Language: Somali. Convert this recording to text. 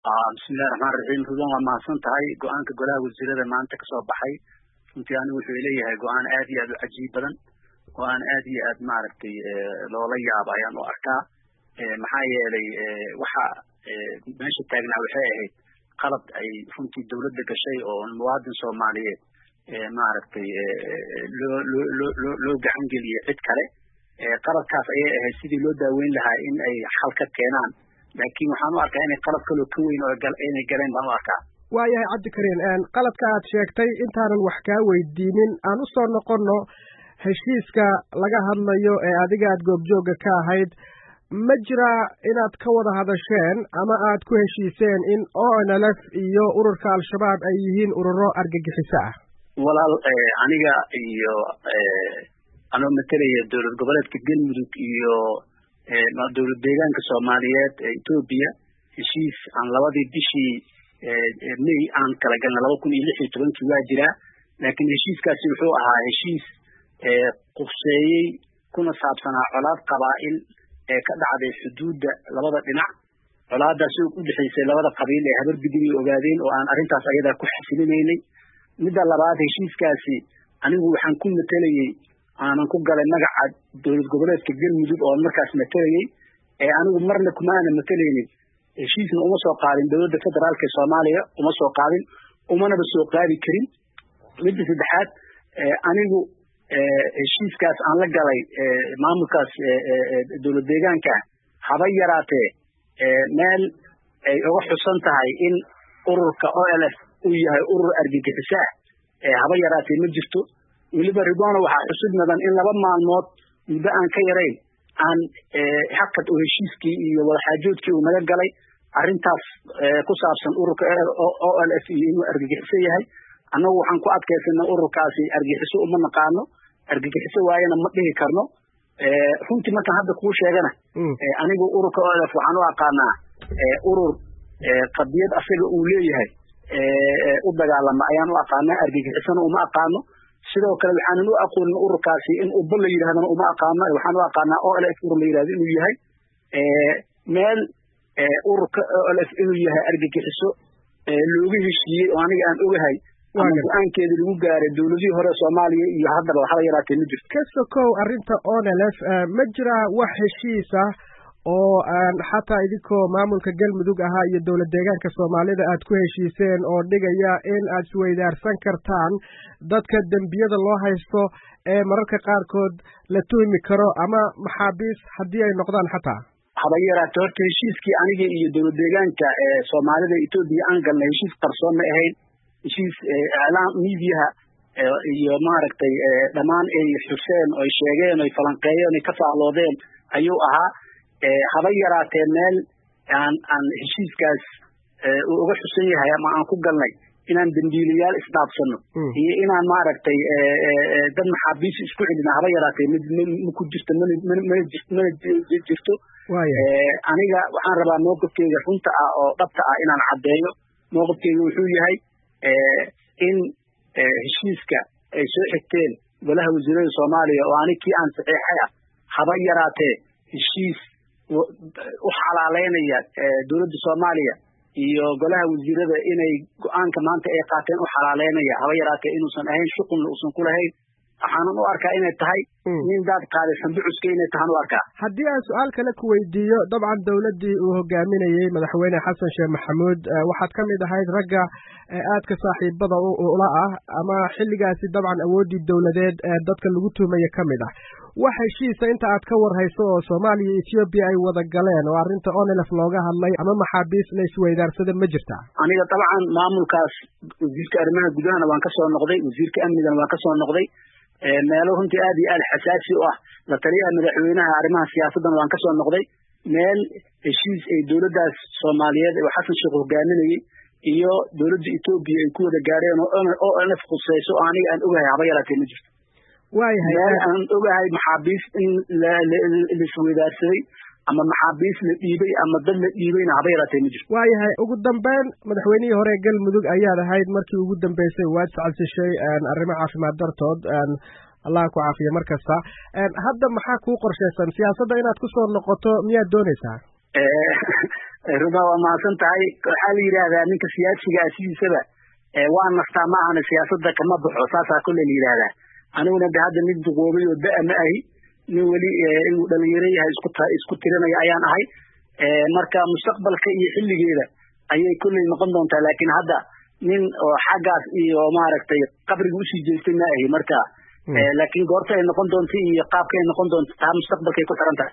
bismillahi raxmaan raxiim ruban waa mahadsan tahay go-aanka golaha wasiirada maanta kasoo baxay runtii anigu wuxuu leeyahay go-aan aad iyo aad u cajiib badan go-aan aad iyo aad maaragtay loola yaabo ayaan u arkaa maxaa yeelay waxa meesha taagnaa waxay ahayd qalad ay runtii dawladda gashay oo muwaadin soomaaliyeed maaragtay loo loo loo loo loo gacan geliyey cid kale qaladkaas ayay ahayd sidii loo daaweyn lahaa in ay xal ka keenaan laakiin waxaan u arkaa inay qalad kaloo ka weyn oo inay galeen baan u arkaa waayahay cabdikariin qaladka aad sheegtay intaanan wax kaa weydiinin aan u soo noqonno heshiiska laga hadlayo ee adiga aad goobjoogga ka ahayd ma jiraa inaad ka wada hadasheen ama aad ku heshiiseen in o n l f iyo ururka al-shabaab ay yihiin ururo argagixiso ah walaal aniga iyo anoo matalaya dowlad goboleedka galmudug iyo dowlad deegaanka soomaaliyeed ee etoobiya heshiis aan labadii bishii may aan kala galna laba kun iyo lix iyo tobankii waa jiraa laakiin heshiiskaasi wuxuu ahaa heshiis qufseeyey kuna saabsanaa colaad qabaa'il ee ka dhacday xuduudda labada dhinac colaadaas oo u dhexaysay labada qabiil ee habar gudub ay ogaadeen oo aan arrintaas ayadaa ku xasilinaynay midda labaad heshiiskaasi anigu waxaan ku matelayey aanan ku galay magaca dowlad goboleedka galmudug oo markaas matelayey ee anigu marna kuma aana matelaynin heshiisna uma soo qaadin dowladda federaalka ee soomaaliya uma soo qaadin umanaba soo qaadi karin midda saddexaad anigu heshiiskaas aan la galay maamulkaas dowlad deegaanka haba yaraatee meel ay uga xusan tahay in ururka o l f uu yahay urur argagixiso ah haba yaraatee ma jirto weliba ridwana waxaa xusud mudan in laba maalmood muddo aan ka yarayn aan hakad oo heshiiskii iyo wadaxaajoodkii uu naga galay arrintaas ku saabsan ururka o l f iyo inuu argagixiso yahay annagu waxaan ku adkaysana ururkaasi argagixiso uma naqaano argagixiso waayana ma dhihi karno runtii markaan hadda kuu sheegana anigu ururka o l f waxaan u aqaanaa urur qadiyad asaga uu leeyahay u dagaalama ayaan u aqaanaa argagixisona uma aqaano sidoo kale waxaanan u aqoonin ururkaasi in uba la yidhahdana uma aqaano waxaan u aqaanaa o l f urur la yidhahdo inuu yahay meel ururka o l f inuu yahay argagixiso looga heshiiyey oo aniga aan ogahay ama go-aankeeda lagu gaaray dowladihii hore soomaaliya iyo haddaba haba yaraatee ma jirto ka sokow arrinta o n l f ma jiraa wax heshiis ah oo aan xataa idinkoo maamulka galmudug ahaa iyo dowlad deegaanka soomaalida aad ku heshiiseen oo dhigaya in aad isweydaarsan kartaan dadka dembiyada loo haysto ee mararka qaarkood la tuhmi karo ama maxaabiis haddii ay noqdaan xataa haba yaraate horta heshiiskii aniga iyo dowlad deegaanka ee soomaalida etoobiya aan galnay heshiis qarsoon ma ahayn heshiis iclaam miidiyaha iyo maaragtay dhammaan ay xuseen oy sheegeen oy falanqeeyeen oy ka faaloodeen ayuu ahaa haba yaraatee meel aan aan heshiiskaas uu uga xusan yahay ama aan ku galnay inaan dembiilayaal isdhaafsano iyo inaan maaragtay dad maxaabiis isku celina haba yaraatee maku jirto mana jirto aniga waxaan rabaa mowqifkeyga runta ah oo dhabta ah inaan caddeeyo mowqifkeyga wuxuu yahay in heshiiska ay soo xigteen golaha wasiirada soomaaliya oo anig kii aan saxiixay ah haba yaraatee heshiis u xalaaleynaya dowladda soomaaliya iyo golaha wasiirada inay go-aanka maanta ay qaateen u xalaaleynaya haba yaraatee inuusan ahayn shuqulna uusan ku lahayn waxaanan u arkaa inay tahay nin daad qaaday sanducuska inay tahaan u arkaa haddii aan su-aal kale ku weydiiyo dabcan dowladdii uu hogaaminayey madaxweyne xasan sheekh maxamuud waxaad ka mid ahayd ragga aadka saaxiibada ula ah ama xilligaasi dabcan awooddii dowladeed ee dadka lagu tuhmaya ka mid ah wax heshiisa inta aad ka war hayso oo soomaaliya iyo etoobiya ay wada galeen oo arrinta onelef looga hadlay ama maxaabiis la isweydaarsada ma jirtaa aniga dabcan maamulkaas wasiirka arrimaha gudahana waan kasoo noqday wasiirka amnigana waan kasoo noqday meelo runtii aad iyo aad xasaasi u ah la taliyaha madaxweynaha arrimaha siyaasaddan waan kasoo noqday meel heshiis ay dowladdaas soomaaliyeed oo xasan sheekh hogaaminayey iyo dowladda etoobiya ay ku wada gaadheen oo onlf khuseyso oo aniga aan ogahay haba yaraatee ma jirto waayahay meel aan ogahay maxaabiis in laisweydaarsaday ama maxaabiis la dhiibay ama dad la dhiibayna haba yaraatee ma jirto waayahay ugu dambeyn madaxweynihii hore galmudug ayaad ahayd markii ugu dambeysay waad iscalsishay arrimo caafimaad dartood allah ku caafiya mar kasta hadda maxaa kuu qorshaysan siyaasadda inaad kusoo noqoto miyaad doonaysaa ruma waa mahadsan tahay waxaa la yidhaahdaa ninka siyaasigaa sidiisaba waa nastaa ma ahana siyaasadda kama baxo saasaa kolle la yidhaahdaa aniguna de hadda mid duqoobay oo da- ma ahi nin weli inuu dhalinyaro yahay isku isku tirinaya ayaan ahay marka mustaqbalka iyo xilligeeda ayay kolley noqon doontaa laakiin hadda nin oo xaggaas iyo maaragtay qabriga usii jeestay ma ahi marka laakiin goorta ay noqon doonta iyo qaabka ay noqon doonta taa mustaqbalkay ku xiran tahay